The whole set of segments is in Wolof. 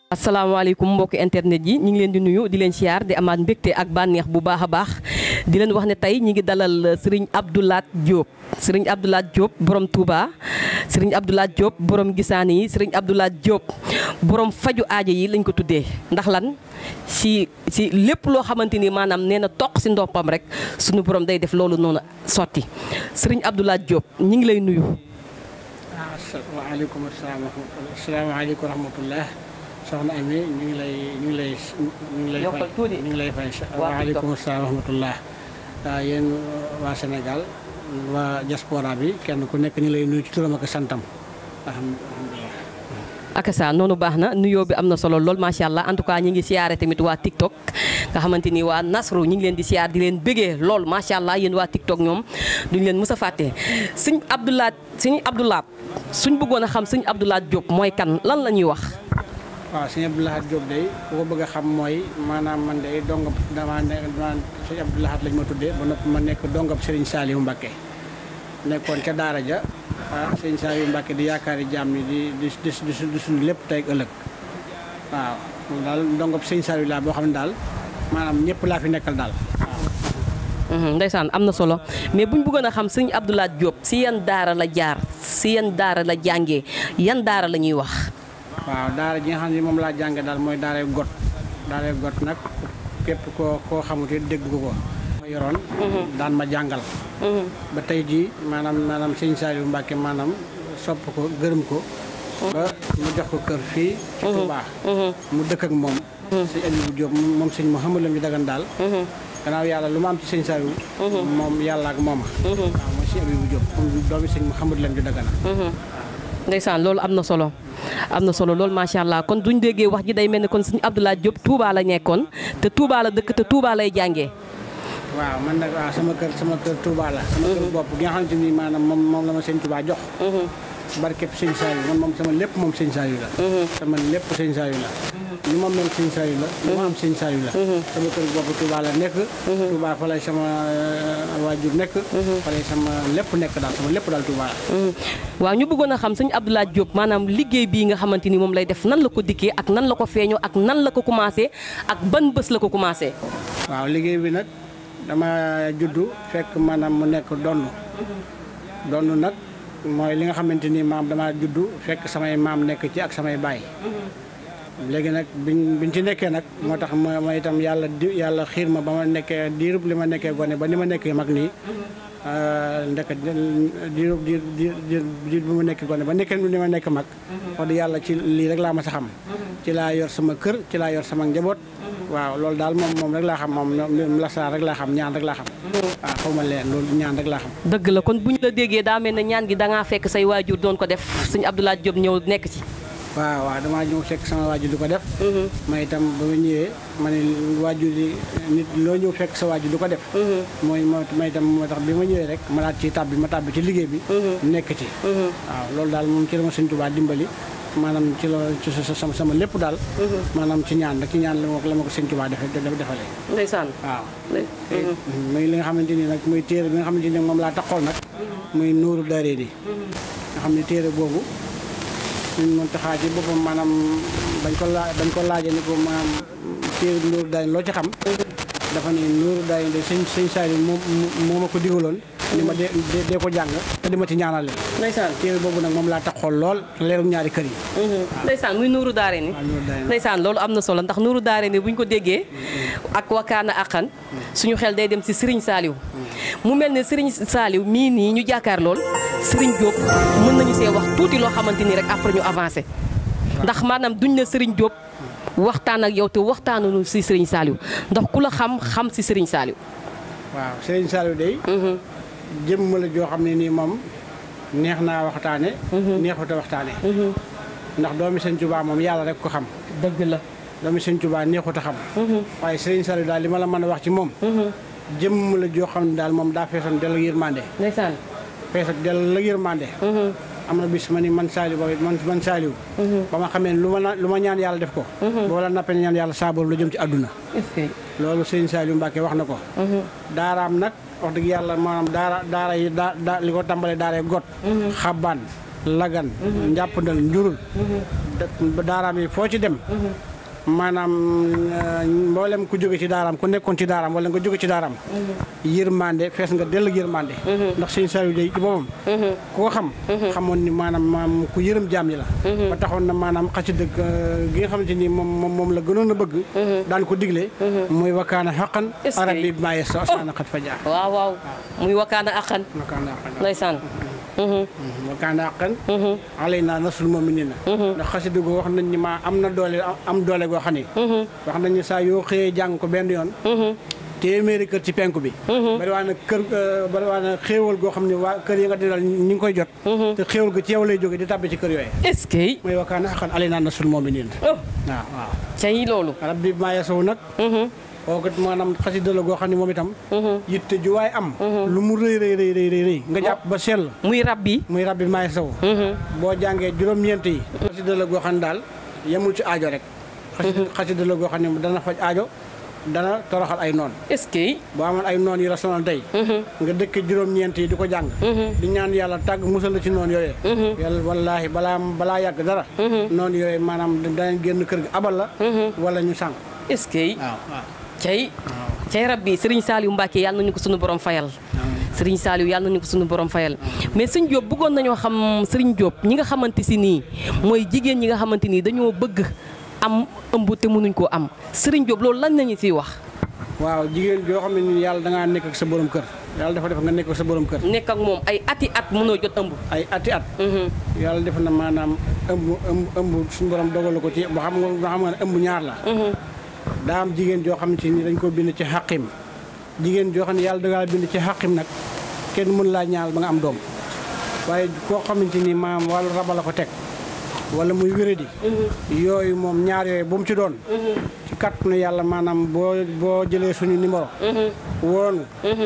asalaamaaleykum mbokki internet yi ñu ngi leen di nuyu di leen siyaar di amaat mbégte ak bànneex bu baax a baax di leen wax ne tey ñi ngi dalal sëriñ Abdoulaat Diop sëriñ Abdoulaat Diop borom Touba sëriñ Abdoulaat Diop borom gisaan yi sëriñ Abdoulaat Diop borom faju aajo yi lañ ko tuddee ndax lan si si lépp loo xamante ni maanaam nee na toq si ndoppam rek suñu borom day def loolu noonu sotti sëriñ Abdoulaat Diop ñi ngi lay nuyu. waaleykum salaam asalaamaaleykum wa rahmatullah soxna Ami ñu ngi lay ñu ngi lay ñu ngi lay fay ñu ngi lay fay waaleykum salaam wa rahmatullah waaw yéen waa Sénégal waa diaspora bi kenn ku nekk ñu lay nuyu ci turam ak santam alhamdulilah akasa noonu baax na nuyoo bi am na solo lool macha allah en tout cas ñi ngi siyaare tamit waa TikTok nga xamante ni waa Nasru ñi ngi leen di siyaar di leen bëggee lool macha allah yéen waa TikTok ñoom duñ leen mës a fàtte sëñ Abdoulaat sëñ Abdoulaat suñ bëggoon a xam sëñ Abdoulaat Diop mooy kan lan la ñuy wax. waaw sëñ Abdoulahat Diop day ku ko bëgg a xam mooy maanaam man day dongab dama ne dama sëñ Abdoulahat lañ ma tuddee ba noppi ma nekk dongab Serigne Saliou Mbacké nekkoon ca daara ja ah Serigne Saliou Mbacké di yaakaari jaam ni di di di di suñu lépp tey ak ëllëg waaw moom daal dongab Serigne Saliou laa boo xam ne daal maanaam ñëpp laa fi nekkal daal ndeysaan am na solo mais buñ bëggoon a xam sëñ Abdoulaat Diop si yan daara la jaar si yan daara la jàngee yan daara la ñuy wax. waaw daara ji nga xam ne moom laa jànge daal mooy daaray got daaray got nag képp koo koo xamut dégg ko ko ma yoroon daan ma jàngal ba tey jii maanaam maanaam sëñ Saliou Mbacke maanaam sopp ko gërëm ko ba mu jox ko kër fii ci Touba mu dëkk ak moom sëñ Aliou Diop moom sëñ Mouhamadou Lam ji dagan daal gannaaw yàlla lu ma am ci sëñ Saliou moom yàlla ak mooma waaw mooy sëñ Aliou Diop moom doomi sëñ Mouhamadou Lam ji dagana ndeysaan loolu am na solo am na solo loolu macha allah kon duñ déggee wax ji day mel ni kon suñu Abdoulaat Diop Touba la nekkoon te Touba la dëkk te Touba lay jàngee. waaw man nag waaw sama kër sama kër Touba la. sama kër bopp gi nga xamante ni maanaam moom moom la ma sëñ Touba jox. barkeb sëñ Saliou man moom sama lépp moom sëñ Saliou la. sama lépp sëñ Saliou la. lu ma mel sëñ Saliou la. lu ma am sëñ Saliou la. sama kër bopp Touba la nekk. Touba fa lay sama waajur nekk. fa lay sama lépp nekk daal sama lépp daal Touba la. waaw ñu bëggoon a xam sëñ Abdoulaat Diop maanaam liggéey bii nga xamante ni moom lay def nan la ko dikkee ak nan la ko feeñoo ak nan la ko commencé ak ban bés la ko commencé. waaw liggéey bi nag dama juddu fekk maanaam mu nekk donn donn nag mooy li nga xamante ni maam dama juddu fekk samay maam nekk ci ak samay baay. léegi nag biñ biñ ci nekkee nag moo tax ma ma itam yàlla di yàlla xiir ma ba ma nekkee diirub li ma nekkee gone ba ni ma nekkee mag nii ndek diirub diir diir diir bi ma nekkee gone ba nekkee ni ma nekk mag wax dëgg yàlla ci lii rek laa ma sa xam ci laa yor sama kër ci laa yor sama njaboot waaw loolu daal moom moom rek laa xam moom lasaan rek laa xam ñaan rek laa xam waaw xaw ma leen loolu ñaan rek laa xam dëgg la kon bu ñu la déggee daa mel ne ñaan gi da ngaa fekk say waajur doon ko def sëñ Abdoulaat Diop ñëw nekk ci waaw waaw damaa ñëw fekk sama waajur di ko def ma itam ba ma ñëwee ma ne waajur yi nit loo ñëw fekk sa waajur di ko def mooy moo ma itam moo tax bi ma ñëwee rek ma daat ci tàbbi ma tàbbi ci liggéey bi nekk ci waaw loolu daal moom ci la ma sëñ Tuubaa dimbali maanaam ci la ci sama sama lépp daal maanaam ci ñaan rek ci ñaan la ma la ma ko sëñ Tuubaa defe defalee ndeysaan waaw muy li nga xamante ni nag muy téere bi nga xamante ni moom laa taxool nag muy nuuru daaree ni nga xam ne téere boobu ñun moom taxaa ci boppam maanaam bañ ko laa bañ ko laajee ni ko maanaam téere Nuuru Daarayni loo ci xam dafa ne Nuuru Daarayni de sëñ sëñ Saliou moom moo ma ko digaloon ni ma dee dee ko jàng te di ma ci ñaanale ndeysaan téere boobu nag moom laa tax xool lool leeru ñaari kër yi ndeysaan muy Nuuru Daarayni waaw Nuuru Daarayni ndeysaan loolu am na solo ndax Nuuru Daarayni bu ñu ko déggee ak wakkaana aqan suñu xel day dem si Serigne Saliou mu mel ne Serigne Saliou mii nii ñu jàkkaar lool Serigne Diop mën nañu see wax tuuti loo xamante ni rek après ñu avancé ndax maanaam duñ ne Serigne Diop waxtaan ak yow te waxtaanunu si Serigne Saliou ndax ku la xam xam si Serigne Saliou. waaw Serigne Saliou day jëmm la joo xam ne nii moom neex naa waxtaane neexut a waxtaane ndax doomi Sëñ Tuubaa moom yàlla rek ko xam dëgg la. doomi Sëñ Tuubaa neexut a xam waaye Serigne Saliou daal li ma la mën a wax ci moom jëmm la joo xam ne daal moom daa feesoon dell ak yërmande ndeysaan. fees ak dell ak yërmande am na bis ma ni man Saliou ba man man Saliou ba ma xamee lu ma lu ma ñaan yàlla def ko boo la nappee ñaan yàlla saabaru la jëm ci àdduna est-ce que. loolu sëñ Saliou Mbacke wax na ko daaraam nag wax dëgg yàlla maanaam daara daara yi daa daa li ko tàmbalee daaree got xabbaan lagan njàppandal njurul da- daaraam yi foo ci dem maanaam euh, mboolem ku jóge ci daaraam ku nekkoon ci daaraam wala nga jóge ci daaraam yërmande fees nga dell ak yërmande ndax sëñ Saliou day ci boppam ku ko xam xamoon ni maanaam maam ku yërëm jaam ñi la ba taxoon na maanaam xasida gi nga xamante ni moom moom moom la gënoon a bëgg daan ko digle muy wakkaana xaqan Est-ce que- arab bi maaye sa saana xat fa jaar waaw waaw muy wakkaana aqan wakkaana xaqan ndeysaan wakkaana xaqan alay naa nasul mu'minina ndax xasida goo wax nañ ni ma am na doole am doole goo xam ni wax nañ ni saa yoo xëyee jàng ko benn yoon téeméeri kër ci penku bi bari waa na kër bari waa na xéewal goo xam ne waa kër yi nga dinal ñi ngi koy jot te xéewal ga ci yow lay jóge di tàbbi ci kër yooyu est-ce que mooy wakkaana xaqan alay naa nasul mu'minina oh waaw waaw cay loolu rabbi maaye sow nag kooku maanaam xasida la goo xam ne moom itam yitte ju waay am lu mu rëy rëy rëy rëy rëy nga jàpp ba sell muy rab bi muy rabbi maaye sow boo jàngee juróom-ñeent yi xasida la goo xam ne daal yemul ci aajo rek xasida xasida la goo xam ne dana faj aajo dana toroxal ay noon est-ce que boo amoon ay noon yi la sonal tey nga dëkk juróom-ñeent yi di ko jàng di ñaan yàlla tàgg musal la ci noon yooyee yàlla wallaahi balaa balaa yàgg dara noon yooyu maanaam danañ génn kër gi abal la wala ñu sànq est-ce que waaw waaw cay cay rab bi Serigne Saliou Mbacke yàlla nañu ko suñu borom fayal Serigne Saliou yàlla nañu ko suñu borom fayal mais sëñ Diop bëggoon nañoo xam Serigne Diop ñi nga xamante si nii mooy jigéen ñi nga xamante nii dañoo bëgg am ëmb te mënuñ koo am Serigne Diop loolu lan nañu siy wax waaw jigéen joo xam ne ni yàlla da ngaa nekk ak sa borom kër yàlla dafa def nga nekk ak sa borom kër nekk ak moom ay ati at mënoo jot ëmb ay ati at yàlla def na maanaam ëmb ëmb ëmb suñu borom dogalu ko ci ba xam nga ba xam nga ne ëmb ñaar la daa am jigéen joo xam ci ni dañ ko bind ci xaqim jigéen joo xam ne yàlla da ngaa bind ci xaqim nag kenn mën laa ñaal ba nga am doom waaye koo xamante ni maam wàllu raba la ko teg wala muy wéradi yooyu moom ñaar yooyu bu mu ci doon ci kàttanu yàlla maanaam boo boo jëlee suñu numéro woonu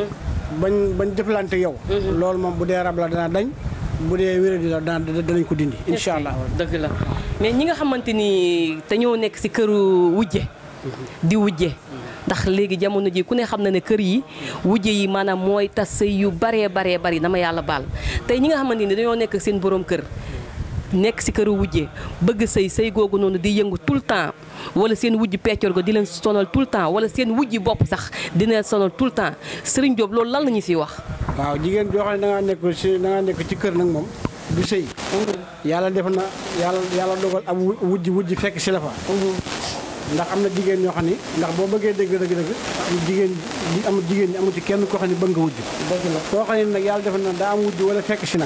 bañ bañ jëflante yow loolu moom bu dee rab la dana dañ bu dee wéradi la dana danañ ko dindi incha allah dëgg la mais ñi nga xamante ni dañoo nekk si këru wujje di wujje ndax léegi jamono ji ku ne xam na ne kër yi wujje yi maanaam mooy tas sëy yu baree baree bari dama yàlla baal tey ñi nga xamante ni dañoo nekk seen borom kër nekk si këru wujje bëgg sëy sëy googu noonu di yëngu tout le temps wala seen wujj peccor go di leen sonal tout le temps wala seen wujji bopp sax di leen sonal tout le temps Serigne Diop loolu lan la ñu siy wax waaw jigéen joo xam ne da ngaa nekk si da ngaa nekk ci kër nag moom du sëy yàlla def na yàlla yàlla dogal ab wu- wujj wujj fekk si la fa ndax am na jigéen ñoo xam ni ndax boo bëggee dëgg dëgg dëgg jigéen ñi am jigéen ñi amu ci kenn koo xam ne bëgg nga wujj koo xam ne nag yàlla def na daa am wujj wala fekk si nag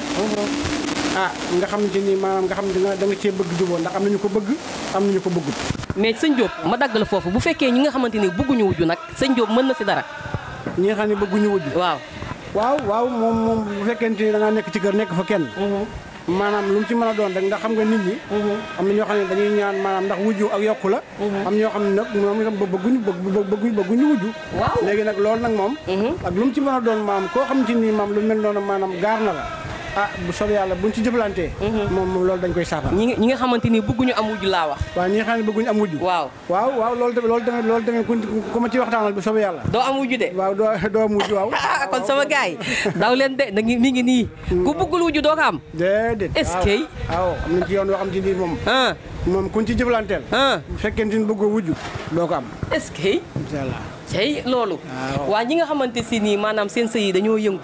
ah nga xam ne ni maanaam nga xam ne da nga cee bëgg juboo ndax am nañu ko bëgg am nañu ko bëggut mais sëñ Diop ma dagg la foofu bu fekkee ñi nga xamante ni bëgguñu wujju nag sëñ Diop mën na si dara ñi nga xam ne bëgguñu wujj waaw waaw waaw moom moom bu fekkente ni da ngaa nekk ci kër nekk fa kenn maanaam lu mu ci mën a doon rek ndax xam nga nit ñi am na ñoo xam ne dañuy ñaan maanaam ndax wujju ak yokku la am ñoo xam ne nag moom itam bëgguñu bëgguñu bëgguñu wujju Waaw. léegi nag loolu nag moom ak lu mu ci mën a doon maam koo xam ci ni maam lu mel noonu maanaam gaar na la ah bu soobee yàlla buñ ci jëflantee moom moom loolu dañ koy saafara ñi nga ñi nga xamante ni bëgguñu am wujju laa wax waaw ñi nga xam ne bëgguñu am wujju waaw waaw waaw loolu tamit loolu tamit loolu tamit ku ku ma ci waxtaanal bu soobee yàlla doo am wujju de waaw doo doo am wujju waaw ah kon sama gars yi daw leen de na ngi mi ngi nii ku bëggul wujju doo ko am déedéet Est-ce que- waaw am nañ ci yoon yoo xam ci nii moom ah moom kuñ ci jëflanteel ah bu fekkente ni bëggoo wujju doo ko am est-ce que incha allah cey loolu Waaw. waa ñi nga xamante si nii maanaam seen sëy yi dañoo yëngu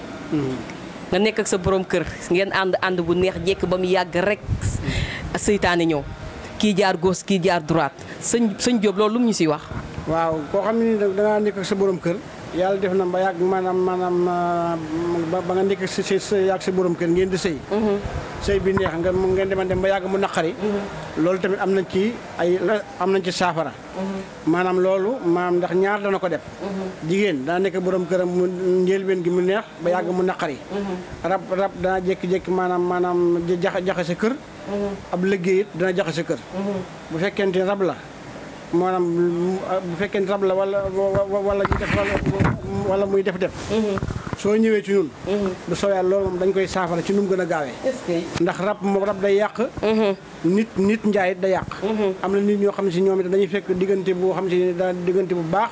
nga nekk ak sa borom kër ngeen ànd ànd bu neex jekk ba mu yàgg rek seytaane ñëw kii jaar gauche kii jaar droite sëñ sëñ Diop loolu lu mu ñu siy wax waaw koo xam ne ni da ngaa nekk ak sa borom kër yàlla def na ba yàgg maanaam maanaam ah, ba ba nga nekk ak sa sa sa yàgg sa borom kër ngeen di sëy sëy bi neex nga mu ngeen dema dem ba yàgg mu naqari loolu tamit am nañ ci ay la- am nañ ci saafara maanaam loolu maanaam ndax ñaar dana ko def jigéen dana nekk borom këram mu njëlbeen gi mu neex ba yàgg mu naqari rab rab dana jékki-jékki maanaam maanaam jaxa jaxe sa kër ab liggéey it dana jaxe sa kër bu fekkente rab la maanaam bu fekkee rab la wala wala ñu def wala muy def def soo ñëwee ci ñun bu soobee yàlla loolu moom dañ koy saafara ci nu mu gën a gaawee est-ce que ndax rab moom rab day yàq nit nit njaay it day yàq am na nit ñoo xam ne si ñoom it dañuy fekk diggante boo xam si da diggante bu baax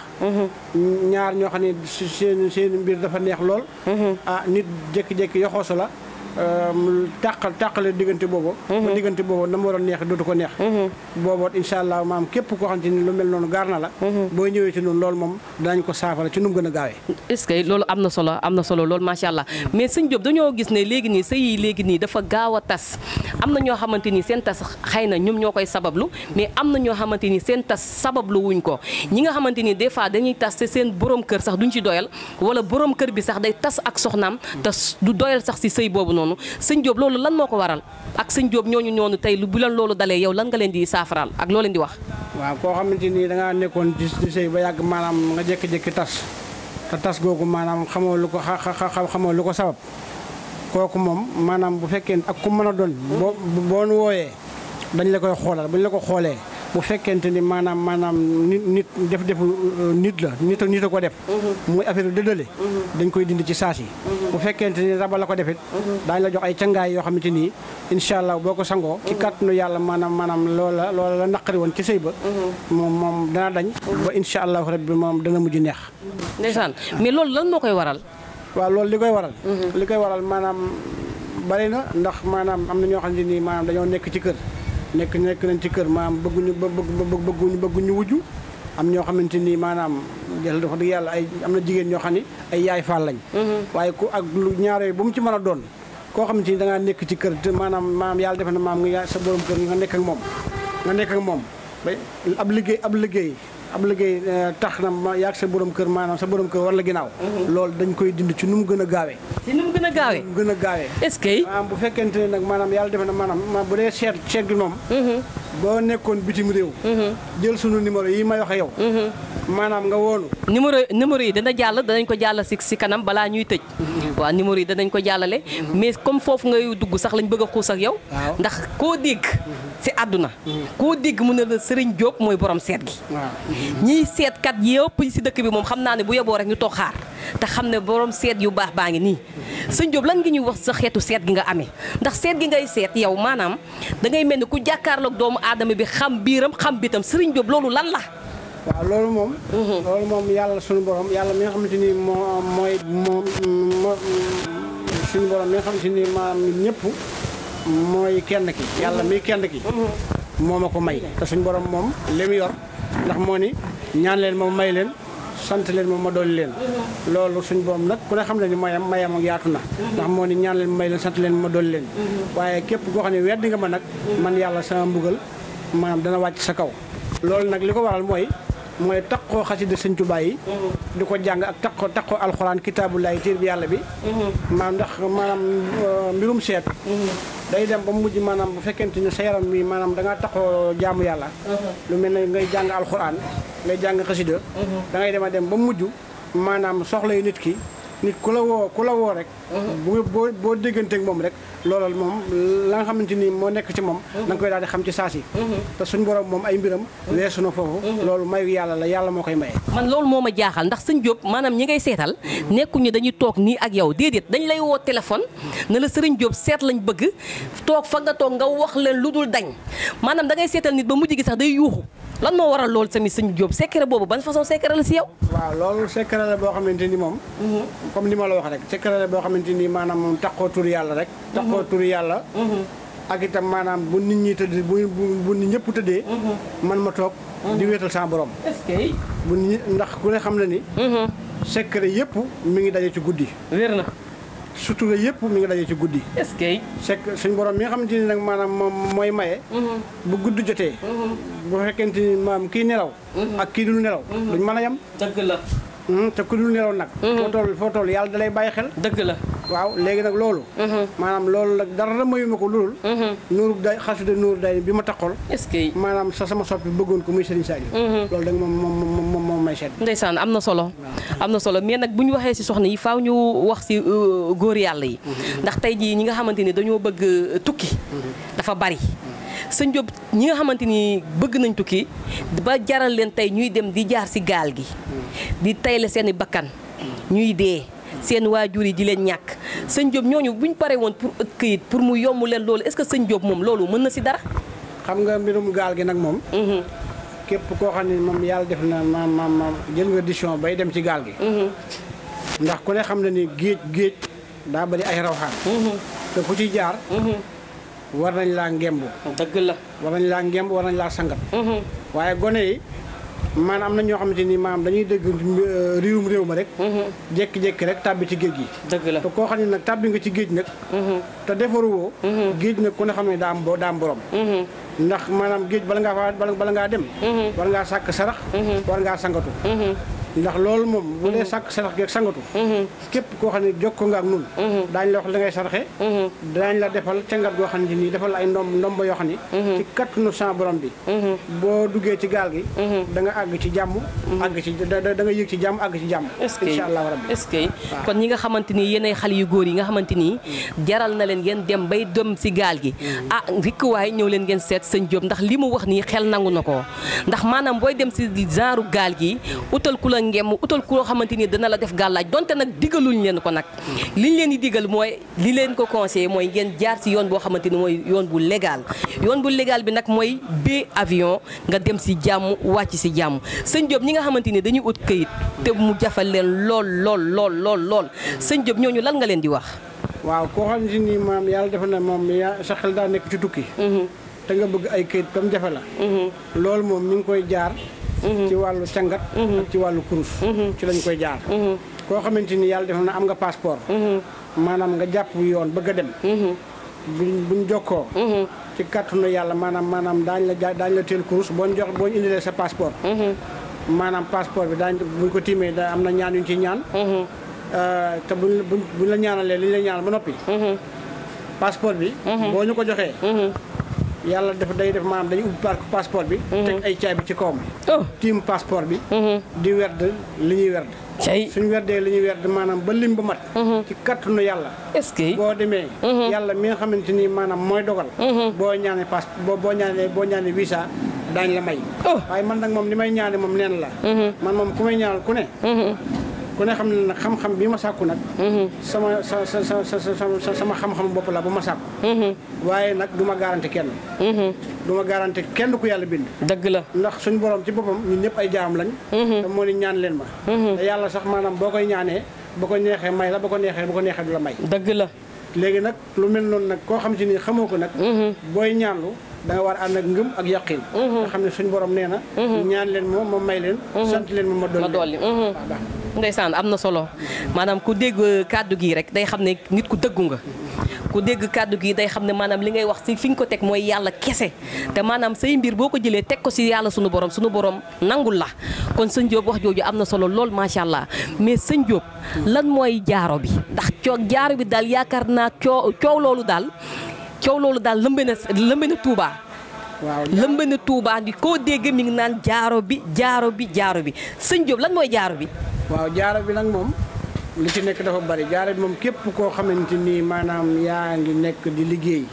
ñaar ñoo xam ne si seen seen mbir dafa neex lool ah nit jékki-jékki yoxoosu la tàqal tàqale diggante boobu ba diggante boobu na mu waroon neex dootu ko neex booboot incha allah maam képp koo xam te ni lu mel noonu gaar na la boo ñëwee ci noonu loolu moom danañ ko saafara ci nu mu gën a gaawee est-ce que loolu am na solo am na solo loolu macha allah mais sëñ Diop dañoo gis ne léegi nii sëy yi léegi nii dafa gaaw a tas am na ñoo xamante ni seen tas xëy na ñoom ñoo koy sabablu mais am na ñoo xamante ni seen tas sabablu wuñ ko ñi nga xamante ni des fois dañuy tas te seen borom kër sax duñ ci doyal wala borom kër bi sax day tas ak soxnaam te du doyal sax si sëy boobu noonu sëñ Diop loolu lan moo ko waral ak sëñ Diop ñooñu ñoonu tey lu bu leen loolu dalee yow lan nga leen di saafaraal ak loo leen di wax waaw koo xamante ni da ngaa nekkoon ci ci sëy ba yàgg maanaam nga jékki-jékki tas te tas googu maanaam xamoo lu ko xa xa xamoo lu ko sabab kooku moom maanaam bu fekkee ak ku mën a doon boo boo nu wooyee dañ la koy xoolal bu ñu la ko xoolee bu fekkente ni maanaam maanaam nit nit def defu nit la nit a nit a ko def muy affaire dëddale dañ koy dindi ci saas yi bu fekkente ni raba la ko defit daañu la jox ay cangaay yoo xamante nii incha allah boo ko sangoo ci kàttanu yàlla maanaam maanaam loola loola la naqari woon ci sëy ba moom moom dana dañ ba incha allahu rabbi moom dana mujj neex ndeysaan mais loolu lan moo koy waral waaw loolu li koy waral li koy waral maanaam bari na ndax maanaam am na ñoo xamante nii maanaam dañoo nekk ci kër nekk nekk nañ ci kër maanaam bëgguñu bëgguñu bëgguñu wujju am ñoo xamante ni maanaam jël dafa dëgg yàlla ay am na jigéen ñoo xam ni ay yaay faal lañ waaye ku ak lu ñaaree bu mu ci mën a doon koo xamante ni da ngaa nekk ci kër te maanaam maanaam yàlla def na maam nga sa borom kër nga nekk ak moom nga nekk ak moom ba ab liggéey ab liggéey ab liggéey tax na ma yaag sa borom kër maanaam sa borom kër war la ginnaaw loolu dañ koy dindi ci nu mu gën a gaawee ci nu mu gën a gaawee nu mu gën a gaawee est-ce que maanaam bu fekkente ne nag maanaam yàlla defe na maanaam ma bu dee seet seet gi moom boo nekkoon bitim réew jël sunu numéro yi may waxe yow maanaam nga woonu numéro numéro yi dana jàll danañ ko jàll si si kanam balaa ñuy tëj waaw numéro yi danañ ko jàllale mais comme foofu ngay dugg sax lañ bëgg a xuus ak yow ndax koo dégg si àdduna koo dégg mu ne la Serigne Diop mooy borom seet gi waaw ñiy seetkat yëpp si dëkk bi moom xam naa ne bu yeboo rek ñu toog xaar te xam ne borom seet yu baax baa ngi nii sëñ Diop lan nga ñuy wax sa xeetu seet gi nga amee ndax seet gi ngay seet yow maanaam da ngay mel ni ku jàkkaarloog doomu aadama bi xam biiram xam bitam Serigne Diop loolu lan la waaw loolu moom loolu moom yàlla suñu borom yàlla mi nga xamante ni moo mooy moom moo suñu borom mi nga xamante ni maanaam ñëpp mooy kenn ki yàlla mi kenn ki moo ma ko may te suñu borom moom li mu yor ndax moo ni ñaan leen ma may leen sant leen ma ma dolli leen loolu suñu borom nag ku ne xam ne ni mayam mayam ak yaatu na ndax moo ni ñaan leen ma may leen sant leen ma dolli leen waaye képp koo xam ne weddi nga ma nag man yàlla sama mbugal maanaam dana wàcc sa kaw loolu nag li ko waral mooy mooy taqoo xasida sëñ Tuubaa yi di ko jàng ak taqoo taqoo alxuraan kitaabullaay téer bi yàlla bi maanaam ndax maanaam mbirum seet day dem ba mujj maanaam bu fekkente ni sa yaram bi maanaam da ngaa taqoo jaamu yàlla lu mel ne ngay jàng alxuraan ngay jàng xasida da ngay dem a dem ba mujj maanaam soxla yu nit ki nit ku la woo ku la woo rek bu boo boo dégganteeg moom rek loolu moom la nga xamante ni moo nekk ci moom da nga koy daal di xam ci saa si te suñ borom moom ay mbiram weesu na foofu loolu mayu yàlla la yàlla moo koy maye man loolu moo ma jaaxal ndax sëñ Diop maanaam ñi ngay seetal nekkuñu dañuy toog nii ak yow déedéet dañ lay woo téléphone ne la sëriñ Diop seet lañ bëgg toog fa nga toog nga wax leen lu dul dañ maanaam da ngay seetal nit ba mujj gi sax day yuuxu lan moo waral loolu tamit sëñ Diop secret boobu ban façon secret la si yow waaw loolu secret la boo xamante ni moom comme ni ma la wax rek secret la boo xamante ni maanaam moom taxoo tur yàlla rek taxoo tur yàlla ak itam maanaam bu nit ñi tëdd bu bu nit ñëpp tëddee man ma toog di wéetal sama borom est-ce que bu nit ndax ku ne xam na ni secret yëpp mi ngi daje ci guddi wér na sutura yëpp mi ngi daje ci guddi est-ce que sek suñ borom mi nga xamante ni nag maanaam moom mooy maye bu gudd jotee bu fekkente ni maam kii nelaw ak kii dul nelaw duñ mën a yem dëgg la te ku dul nelaw nag foo toll foo toll yàlla da lay bàyyi xel dëgg la waaw léegi nag loolu maanaam loolu nag dara mayu ma ko loolu nuuru day xasida nuuru day bi ma taxool est-ce que maanaam sa sama soppi bëggoon ko muy Serigne Saliou loolu dag moom moom moom moom may seet ndeysaan am na solo am na solo mais nag bu ñu waxee ci soxna yi faaw ñu wax ci góor yàlla yi ndax tey jii ñi nga xamante ni dañoo bëgg tukki dafa bari sëñ Diop ñi nga xamante ni bëgg nañ tukki ba jaral leen tey ñuy dem di jaar ci gaal gi di tayle seeni bakkan ñuy dee seen waajur yi di leen ñàkk sëñ Diop ñooñu bu ñu paree woon pour ëtt këyit pour mu yomb leen loolu est-ce que sëñ Diop moom loolu mën na ci dara xam nga mbirum gaal gi nag moom képp koo xam ne moom yàlla def na maam maam maam jël nga décision bay dem ci gaal gi ndax ku ne xam na ni géej géej daa bari ay rawxaan te ku ci jaar war nañ laa ngembu dëgg la. war nañ laa ngemb war nañ laa sangat waaye gone yi maanaam am na ñoo xamante ni maanaam dañuy dégg euh, réewum réew ma rek jékki-jékki rek tàbbi ci géej gi dëgg la. te koo xam ne nag tàbbi nga ci géej nag te defaruwoo géej nag ku ne xam ne daa am bo daa am borom ndax maanaam géej bala ngaa fa bala bala ngaa dem war ngaa sàkk sarax war ngaa sangatu ndax loolu moom bu dee sàkk sarax geeg sangatu képp koo xam ne jokkoo nga ak nun daañ la wax li ngay saraxe daañ la defal cangat goo xam ne nii defal la ay ndomb ndomba yoo xam ne ci kattanu sa borom bi boo duggee ci gaal gi da nga àgg ci jàmm àgg ci da da nga yëg ci jàmm àgg ci jàmm est-ce que incha allahu rabbi est-ce que kon ñi nga xamante ni yéenay xale yu góor yi nga xamante ni jaral na leen ngeen dem bay dem si gaal gi ah rikk waaye ñëw leen ngeen seet sëñ Diop ndax li mu wax nii xel nangu na ko ndax maanaam booy dem si genre gaal gi utal ku la ngem utal ku loo xamante ni dana la def gàllaaj donte nag digaluñ leen ko nag liñ leen di digal mooy li leen ko conseillé mooy ngeen jaar si yoon boo xamante ni mooy yoon bu légal yoon bu légal bi nag mooy bee avion nga dem si jàmm wàcc si jàmm sëñ Diop ñi nga xamante ni dañuy ut këyit te mu jafal leen lool lool lool lool lool sëñ Diop ñooñu lan nga leen di wax. waaw koo xam ne nii maam yàlla defe na moom yaa sa xel daa nekk ci tukki te nga bëgg ay këyit comme jafe la loolu moom mi ngi koy jaar ci wàllu cangat ak ci wàllu kurus ci lañ koy jaar koo xamante ni yàlla defe na am nga passeport maanaam nga jàpp yoon bëgg a dem buñ buñ jokkoo ci kàttanu yàlla maanaam maanaam daañ la ja- daañ la teel kurus boo ñu jox boo ñu indilee sa passeport maanaam passeport bi daañ buñ ko tiimee da am na ñaan yuñ ci ñaan Euh, te buñ buñ buñ la ñaanalee li ñu la ñaanal ba noppi passeport bi boo ñu ko joxee yàlla def day def maanaam dañuy ubbi par- passeport bi teg ay caay bi ci kawam oh tiim passeport bi di werd li ñuy werd cay suñ werdee li ñuy werd maanaam ba lim ba mat ci kattanu yàlla est-ce que boo demee yàlla mi nga xamante ni maanaam mooy dogal boo ñaanee passe boo boo ñaanee boo ñaanee visa daañ la may Oh. waaye man nag moom li may ñaane moom neen la man moom ku may ñaanal ku ne ku ne xam ne nag xam-xam bi ma sàkku nag sama sa sa sa sa sa sama xam-xam bopp la bu ma sàkku waaye nag du ma garanti kenn du ma garanti kenn ku yàlla bind dëgg la ndax suñu borom ci boppam ñun ñëpp ay jaam lañ te moo ni ñaan leen ma te yàlla sax maanaam boo koy ñaanee ba ko neexee may la ba ko neexee ba ko neexee du la may dëgg la léegi nag lu mel noonu nag koo xam si ni xamoo ko nag booy ñaanlu da nga war a ànd ak ngëm ak yaqin nga xam ne suñu borom nee na ñaan leen ma ma may leen sant leen ma ma dolli ma dolli leen waaw baax na. ndeysaan am na solo maanaam ku dégg kàddu gi rek day xam ne nit ku dëggu nga ku dégg kàddu gi day xam ne maanaam li ngay wax si fi nga ko teg mooy yàlla kese te maanaam say mbir boo ko jëlee teg ko si yàlla sunu borom sunu borom nangul la kon sëñ Diop wax jooju am na solo lool macha allah mais sëñ Diop lan mooy jaaro bi ndax coo jaaro bi daal yaakaar naa coo coow loolu daal coow loolu daal lëmbe na lëmbe na Touba. waaw lëmbe na Touba di koo dégg mi ngi naan jaaro bi jaaro bi jaaro bi sëñ Diop lan mooy jaaro bi. waaw jaaro bi nag moom li ci nekk dafa bari jaaro bi moom képp koo xamante ni maanaam yaa ngi nekk di liggéey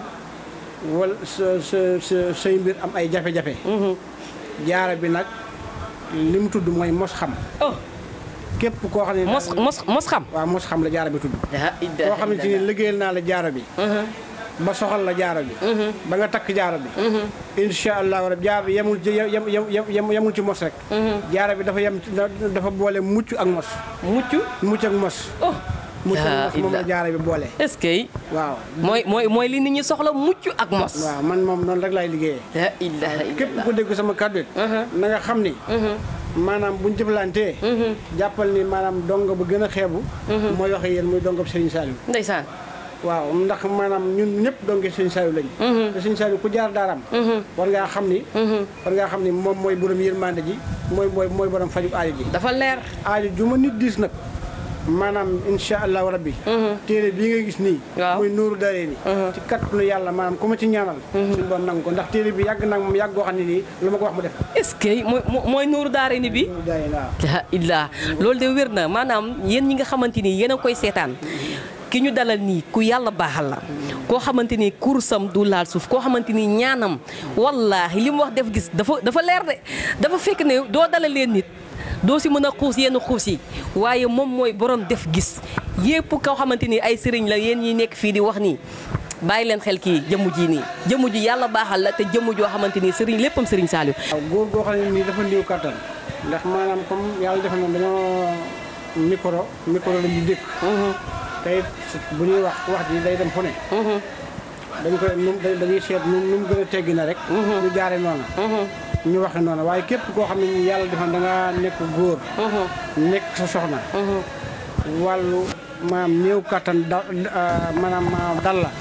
wala sa sa sa say mbir am ay jafe-jafe jaaro bi nag li mu tudd mooy mos xam oh képp koo xam ne mos mos mos xam. waaw mos xam la jaaro bi tudd daa koo xamante ni liggéeyal naa la jaaro bi ba soxal la jaaro bi ba nga takk jaaro bi incha allahu rabbi jaaro bi yemul ci yem yem yem yemul ci mos rek jaaro bi dafa yem ci- dafa boole mucc ak mos mucc. mucc ak mos oh mucc yaa ak mos moom la illa. jaaro bi boole est-ce que waaw mooy mooy mooy li nit ñi soxla mucc ak mos. waaw man moom noonu rek laay liggéeyee la ilaha képp ku dégg sama kàddu it na nga xam ni maanaam buñ jëflantee jàppal ni maanaam dongo bu gën a xeebu mooy waxe yéen muy dongo bu Serigne Saliou ndeysaan. waaw ndax maanaam ñun ñëpp donge Serigne Saliou lañ te Serigne Saliou ku jaar daaram war ngaa xam ni war ngaa xam ni moom mooy borom yërmande ji mooy mooy mooy borom faju aajo ji dafa leer. aajo ju ma nit diis nag maanaam insha allahu rabbi téere bii nga gis nii Waaw. muy nuuru daree ni ci kattanu yàlla maanaam ku ma ci ñaanal suñu borom nangu ko ndax téere bi yàgg nag moom yàgg goo xam ne nii lu ma ko wax mu def est-ce que mooy mooy nuuru daare ni bi. nuuru daree waaw la illah loolu de wér na maanaam yéen ñi nga xamante ni yéen a koy seetaan ki ñu dalal nii ku yàlla baaxal la koo xamante ni kursam du laal suuf koo xamante ni ñaanam wallaahi li mu wax def gis dafa dafa leer de dafa fekk ne doo dalalee nit doo si mën a xuus yenn xuus yi waaye moom mooy borom def gis yépp koo xamante ni ay sëriñ la yéen ñi nekk fii di wax nii bàyyi leen xel kii jëmm ji nii jëmm ji yàlla baaxal la te jëmm joo xamante ni sëriñ léppam sëriñ Saliou waaw góor goo xam ne nii dafa néew kattan ndax maanaam comme yàlla defe na dañoo micro micro la ñu dëkk te it bu ñuy wax wax ji day dem fu ne dañ koy nu dañuy seet nu nu mu gën a teggi na rek ñu jaare noonu ñu waxe noonu waaye képp koo xam ne ni yàlla defal da nga nekk góor nekk sa soxna wàllu maanaam néew kattan da maanaam maanaam dal la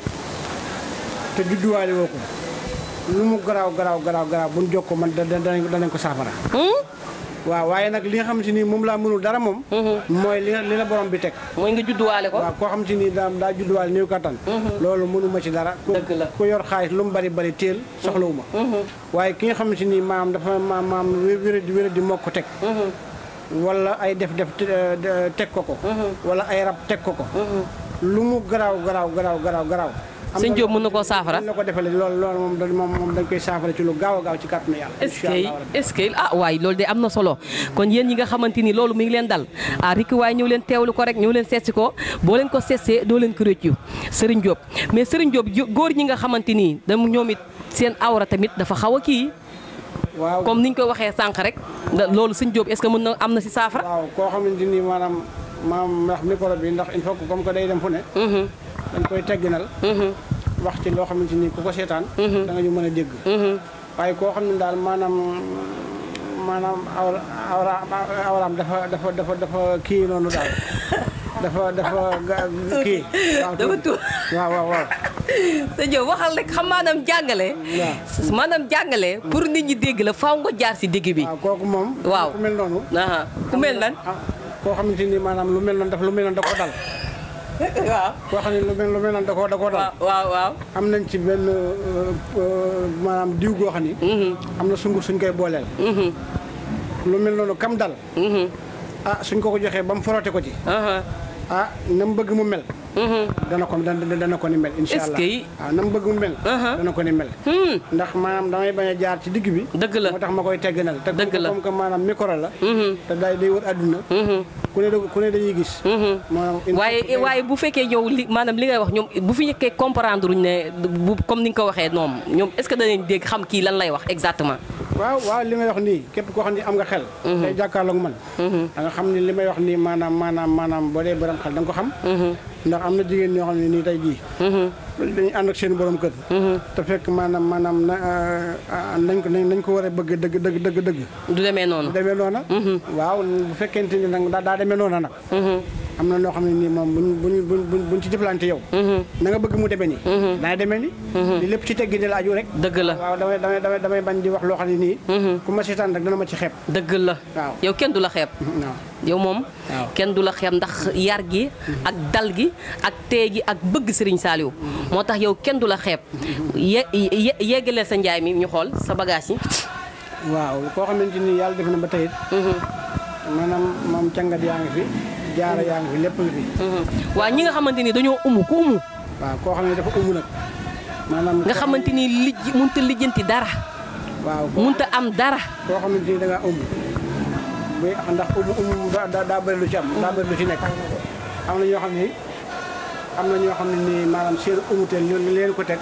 te judduwaale woo ko lu mu garaaw garaaw garaaw garaaw bu ñu jokkoo man da danañ danañ ko saafara waaw waaye nag li nga xam si ni moom laa mënul dara moom mooy li li la borom bi teg mooy nga judduwaale ko waaw koo xam si ni daa daa judduwaale néew kattan loolu mënuma ci dara ku Dëgg la. ku yor xaalis lu mu bari bari téel soxlawuma waaye ki nga xam si ni maam dafa maam maam wéra di wéra di moo ko teg wala ay def def te- teg ko ko wala ay rab teg ko ko lu mu garaaw garaaw garaaw garaaw garaaw am sëñ na Diop mën na koo saafara dañ la ko defalee loolu loolu moom dañ moom moom dañ koy saafara ci lu gaaw a gaaw ci kàttanu yàlla est-ce incha que allah rabbi. est-ce que ah waay loolu de am na solo kon yéen ñi nga xamante ni loolu mi ngi leen dal ah rikki waaye ñëw leen teewlu ko rek ñëw leen seetsi ko boo leen ko seetsee doo leen ko rëccu Serigne Diop mais Serigne Diop jo- góor ñi nga xamante ni dam ñoom it seen awra tamit dafa xaw a kii waaw comme niñ ko waxee sànq rek da- loolu sëñ Diop est-ce que mën na am na si saafara waaw koo xamante ni maanaam maam ndax micro bi ndax il faut que comme que day dem fu ne dañ koy tegginal wax ci loo xamante ni ku ko seetaan da nga ñu mën a dégg waaye koo xam ne daal maanaam maanaam awra awra awraam dafa dafa dafa dafa kii noonu daal dafa dafa ga- kii waaw dafa tuuti. waaw waaw waaw sëñ Diop waxal rek xam maanaam jàngale waaw. maanaam jàngale pour nit ñi dégg la faaw nga jaar si digg bi waaw kooku moom Waaw. ku mel noonu aha ku mel nan ah koo xamante ni maanaam lu mel noonu daf lu mel noonu da koo dal waaw koo xam ne lu mel lu mel noonu da koo da koo dal waaw waaw waaw am nañ ci benn euh, euh, maanaam diw goo xam ni am na sunguf suñ koy booleel lu mel noonu kam dal ah suñ ko ko joxee ba mu forote ko ci aha ah na mu bëgg mu mel dana ko dana dana ko ni mel insha Est-ce allah que- waaw na mu bëgg mu mel Uh-huh. dana ko ni mel Hmm. ndax maanaam damay bañ a jaar ci digg bi dëgg la moo tax ma koy tegginal te Dëgg la. comme que maanaam micro la te day day wër àdduna ku ne da- ku ne dañuy gis maanaam il faut waaye que- waaye bu fekkee yow li maanaam li ngay wax ñoom bu fi ñëkkee comprendre uñ ne bu comme ni nga ko waxee noonu ñoom est-ce que danañ dégg xam kii lan lay wax exactement. waaw waaw li may wax nii képp koo xam ne am nga xel tey jàkkaarloog man da nga xam ne li may wax nii maanaam maanaam maanaam boo dee borom xel da nga ko xam ndax am na jigéen ñoo xam ne nii tey jii dañuy ànd ak seen borom kër te fekk maanaam maanaam na ah, nañ ko nañ ko war a bëgg dëgg dëgg dëgg dëgg du demee noonu. demee noona waaw bu fekkente ni nag daa daa demee noona nag am na noo xam ne nii moom buñ buñ buñ buñ buñ ci jëflante yow na nga bëgg mu demee nii daa demee ni li lépp ci teggi di la aju rek dëgg la waaw damay damay damay damay bañ di wax loo xam ne nii ku ma seetaan rek dana ma ci xeeb dëgg la. waaw. yow kenn du la xeeb. waaw yow moom Waaw. kenn du la xeeb ndax yar gi ak dal gi ak tee gi ak bëgg Serigne Saliou moo tax yow kenn du la xeeb ye ye yeggaleel sa njaay mi ñu xool sa bagage yi. waaw koo xamante ni yàlla def na ba tey it maanaam moom càngat yaa ngi fi jaara yaa ngi fi lépp ngi fi waa ñi nga xamante ni dañoo umu ku umu waaw koo xam ne dafa umu nag maanaam nga xamante ni lijj munta lijjanti dara waaw koo munta am dara koo xamante ni da ngaa umu buy ndax umu umu daa daa daa bëri lu ci am daa bëri lu ci nekk am na ñoo xam ne am na ñoo xam ne nii maanaam seen umuteel ñu li leen ko teg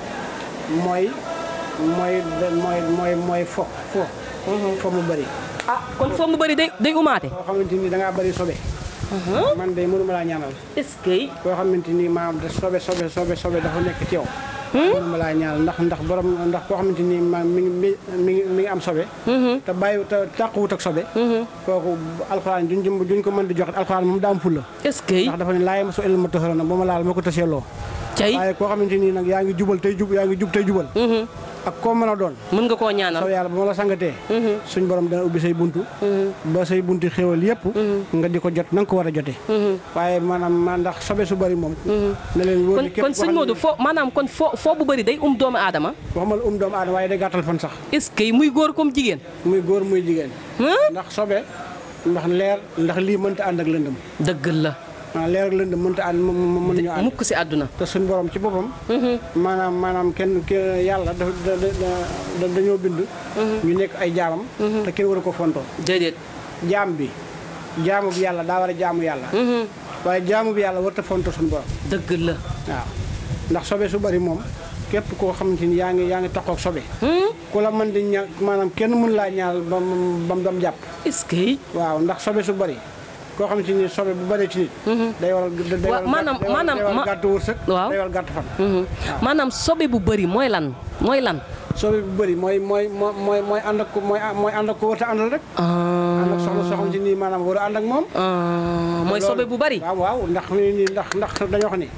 mooy mooy mooy mooy mooy fo fo fo mu bëri ah kon foo mu bëri day day umaate koo xamante ni da ngaa bëri sobe man de mënuma laa ñaanal est-ce que koo xamante ni maanaam da sobe sobe sobe sobe dafa nekk ci yow mënuma laa ñaanal ndax ndax borom ndax koo xamante ni ma mi ngi mi mi ngi mi ngi am sobe te bàyyi te tàquwut ak sobe kooku alxuraan juñ jëm juñ ko mën di joxe alxuraan moom daa am fulla est-ce que ndax dafa ne laay ma so el ma toxara na ba ma laal ma ko taseeloo cay waaye koo xamante ni nag yaa ngi jubal tey jub yaa ngi jub tey jubal ak koo mën a doon mën nga koo ñaanal soo yàlla ba ma la sangatee suñ borom dana ubbi say buntu ba say buntu xéwal yëpp nga di ko jot na nga ko war a jotee waaye maanaam ma ndax sobe su bëri moom na leen wóor kon ni képp kon koo sëñ xam ne Modou foo maanaam kon foo foo bu bëri day um doomu aadama waxuma la um doomu aadama waaye day gàttal fan sax est-ce que muy góor comme jigéen muy góor muy jigéen Huh? ndax sobe ndax leer ndax lii mënta ànd ak lëndëm dëgg la maanaam leer ak lëndëm mënta ànd mën mënuñu ànd mukk si àdduna te suñ borom ci boppam maanaam maanaam kenn ke- yàlla dafa da da- da- dañoo bind ñu nekk ay jaamam te kenn war a ko fontoo déedéet jaam bi jaamu bi yàlla daa war a jaamu yàlla waaye jaamu bi yàlla warta fonto suñu borom dëgg la waaw ndax sobe su bari moom képp koo xamante ni yaa ngi yaa ngi taxaw ak sobe ku la mën di ña maanaam kenn mën laa ñaal ba mu ba mu jàpp est-ce que waaw ndax sobe su bari koo xam ci ni sobe bu bëree ci nit day waral day Wa- waral maanaam- day waral- maanaam- day waral ma- gàtt wërsëg Waaw. day waral gàtt fan maanaam sobe bu bëri mooy lan mooy lan sobe bu bëri mooy mooy mooy mooy mooy ànd ak ko mooy mooy ànd ak ko warta àndal rek ànd ak soxna soo xam ci nii maanaam war a ànd ak moom Ah, mooy sobe bu bëri waaw waaw ndax ni nii ndax ndax dañoo wax ni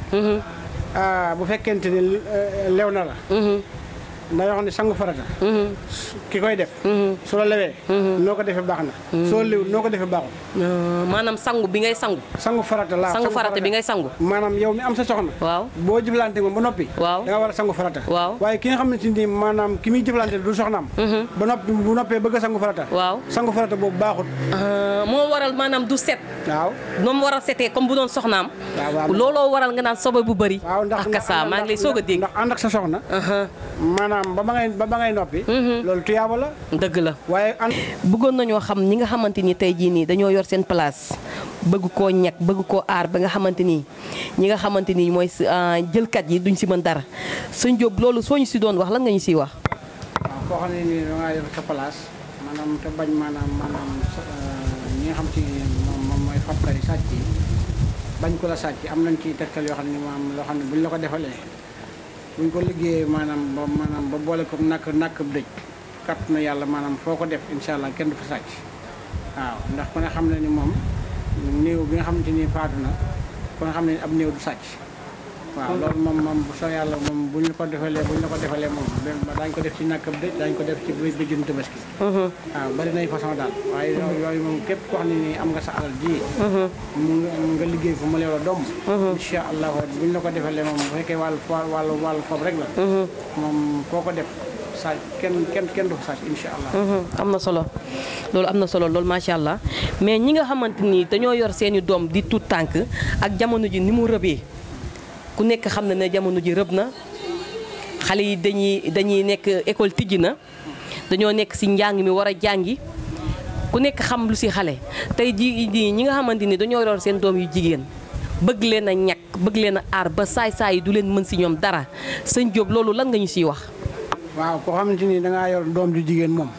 ah, bu fekkente ni eh, lew na la dañoo wax ni sangu farata ki koy def su la lewee noo ko defee baax na soo lew noo ko defee baaxul Ah, maanaam sangu bi ngay sangu sangu farata laa sangu farata bi ngay sangu maanaam yow mi am sa soxna waaw boo jëflante moom ba noppi Waaw. da nga war a sangu farata Waaw. waaye ki nga xamante ni maanaam ki muy jëflante du soxnaam ba noppi bu noppee bëgg a sangu farata waaw sangu farata boobu baaxut Ah, moo waral maanaam du set waaw moom war a setee comme bu doon soxnaam waaw waaw looloo waral nga naan sobe bu bëri waaw ndax ak kasa maa ngi lay soog a dégg ndax ànd ak sa soxna maanaam ba ba ngay ba ba ngay noppi loolu tuyaaba la dëgg la waaye ànd bëggoon nañoo xam ñi nga xamante ni tey jii nii dañoo yor seen place bëgg koo ñag bëgg koo aar ba nga xamante ni ñi nga xamante ni mooy si- ah, jëlkat yi duñ si mën dara sëñ Diop loolu soo ñu si doon wax lan nga ñu siy wax. waaw koo xam ne nii da ngaa yor sa place maanaam te bañ maanaam maanaam sa- ñi nga xam ci moom moom mooy fabkat yi sàcc yi bañ ko la sàcc am nañ ci tegtal yoo xam ne maanaam loo xam ne buñ la ko defalee buñ ko liggéeyee maanaam ba maanaam ba boole ko nakk nakk dëj kat na yàlla maanaam foo ko def incha allah kenn du fa sàcc waaw ndax ku ne xam ne ni moom néew bi nga xamante ni faatu na ku ne xam ne ni ab néew du sàcc waaw loolu moom moom bu soo yàlla moom buñ la ko defalee buñ la ko defalee moom daañu ko def ci nàkkab dëj daañu ko def ci bëj bëjjum tabaski waaw bari nay façon daal waaye yooyu yooyu moom képp koo xam ne nii am nga sa alal ji mu nga nga liggéey fu mu leew la doom incha allahu buñ la ko defalee moom bu fekkee wàllu wàllu wàllu foofu rek la moom koo ko def sàcc kenn kenn kenn du ko sàcc incha allah am na solo loolu am na solo loolu macha allah mais ñi nga xamante ni dañoo yor seeni doom di tuut tànk ak jamono ji ni mu rëbee ku nekk xam na ne jamono ji rëb na xale yi dañuy dañuy nekk école tijji na dañoo nekk si njàng mi war a jàngi ku nekk xam lu si xale tey ji ji ñi nga xamante ni dañoo yor seen doom yu jigéen bëgg leen a ñàkk bëgg leen a aar ba saay-saay yi du leen mën si ñoom dara sëñ Diop loolu lan nga ñu siy wax. waaw koo xamante ni dangaa yor doom ju jigéen moom